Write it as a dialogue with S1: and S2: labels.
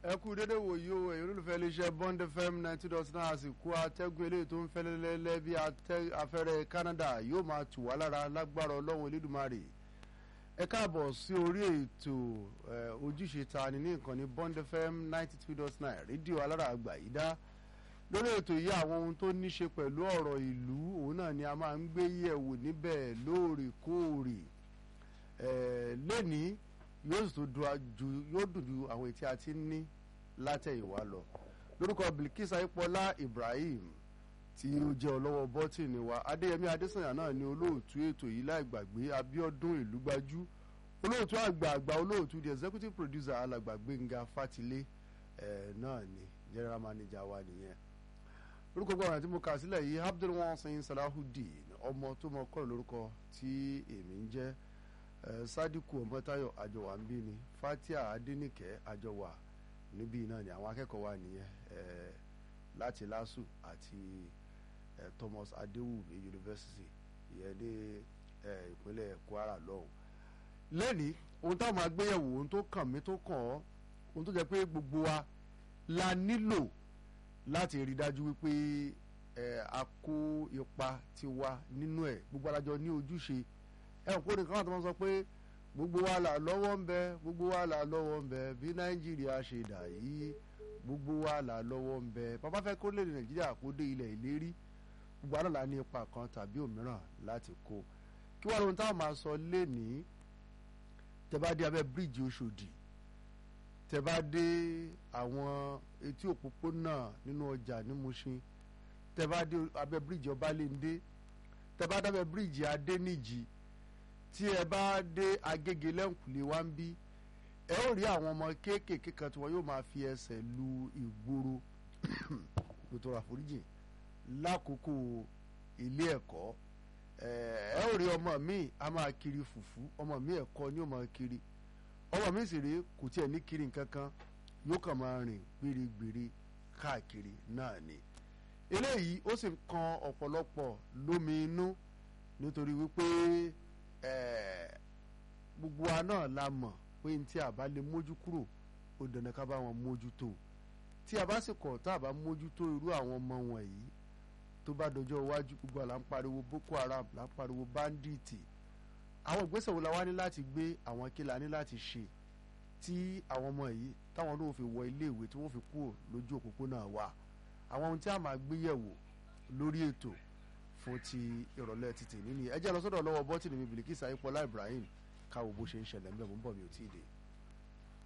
S1: ẹ kú dédé wòyí o èyí olólùfẹ́ iléeṣẹ́ bond fm ninety dot nine àsìkò atẹ́gùn eléyìí tó ń fẹ́ lẹ́lẹ́lẹ́ bí afẹ́rẹ́ canada yóò máa tù wá lára lágbára ọlọ́run elédùmarè ẹ káàbọ̀ sí orí ètò ojúṣe ta ni ní ìkànnì bond fm ninety two dot nine rédíò alára àgbà yìí dá lórí ètò yìí àwọn ohun tó ní ṣe pẹ̀lú ọ̀rọ̀ ìlú òun náà ni a máa ń gbé yẹ̀wò níbẹ̀ lóòrèkóòrè lẹ́ni yóò sì tó yóò dùn ju àwọn ètí àti ní látẹ̀yìnwá lọ lórúkọ bilkis ayípọlá ibrahim tí ó jẹ́ ọlọ́wọ́ bọ́tìnì wa adéyẹmí adésànyà náà ni olóòtú ètò yìí láì gbàgbé abíọ́dún ìlúgbájú olóòtú àgbààgbà olóòtú the executive producer alàgbà gbẹ̀ngà fatilé ẹ̀ náà ni general manager wa nìyẹn lórúkọ gbọ́dọ̀ tí mo kà sílẹ̀ yìí abdulwasin salahudeen ọmọ tó mọ kọ́ lórúkọ tí èmi ń jẹ́ sadiku ọmọtayọ àjọwà ń bí ni fatia adenike àjọwà níbí náà ni àwọn akẹ́kọ̀ọ́ wa nìyẹn láti lasu àti thomas adéwùmí university ìyẹn ní ìpínlẹ̀ kwara lọ́hùn. lẹ́ni ohun táwọn agbéyẹ̀wò ohun tó kàn mí tó kàn ọ́ ohun tó jẹ́ pé gbogbo wa la nílò láti rí dájú wípé a kó ipa tiwa nínú ẹ̀ gbogbo alájọ ní ojúṣe ẹ̀wọ̀n kó nìkan àti wọn sọ pé gbogbo wa là lọ́wọ́ ń bẹ gbogbo wa là lọ́wọ́ ń bẹ bí nàìjíríà ṣe dà yìí gbogbo wa là lọ́wọ́ ń bẹ bàbá fẹ́ kó lè nàìjíríà kó dé ilẹ̀ ìlérí gbogbo àná là ní ipa kan tàbí òmíràn láti kó kí wàá lóhun táwọn máa sọ lénìí tẹ́ bá dé abẹ́ bíríìjì Ọ̀ṣọ́dì tẹ́ bá dé àwọn etí òpópónà nínú ọjà ní Mùṣín tẹ́ bá dé abẹ́ bíríìjì Ọbalẹ́ndé tẹ́ bá dé abẹ́ bíríìjì Adéníjì tí ẹ bá dé agége lẹ́ǹkùlé wá ń bí ẹ ó rí àwọn ọmọ kéékèèké kan tí wọn yóò máa fi ẹsẹ̀ lu ìgboro lótò àforíjì lákòókò ilé ẹ̀kọ́ ẹ ó rí ọmọ mi a máa kiri fùfú ọmọ mi ẹ̀kọ́ ni ó máa kiri ọmọ mi sì rí kò tiẹ̀ ní kiri nǹkan kan yóò kàn máa rìn gbèrègbèrè káàkiri náà ni eléyìí ó sì ń kan ọ̀pọ̀lọpọ̀ lómi inú nítorí wípé gbogbo wa náà la mọ̀ pé ní tí a bá lè mójú kúrò ó dandan ká bá wọn mójútó tí a bá sì kọ̀ tá a bá mójútó irú àwọn ọmọ wọ̀nyí tó bá dọjọ́ iwájú gbogbo àlà ń pariwo Boko Haram là ń pariwo banditi àwọn ìgbésẹ̀ wo la wá ní láti gbé àwọn kí la ní láti ṣe tí àwọn ọmọ yìí táwọn náà fi wọ iléèwé tí wọ́n fi kúrò lójú òpópónà wa àwọn ohun tí a máa gbé yẹ̀wò lórí ètò fún ti ìrọ̀lẹ́ títì nínú ẹ jẹ́ lọ sọ́dọ̀ lọ́wọ́ bọ́tìnì mi Bìlíkísà Ayípọ́lá Ibrahim káwo bó ṣe ń ṣẹlẹ̀ ń bẹ̀ mú bọ̀ mi ò tí ì dé.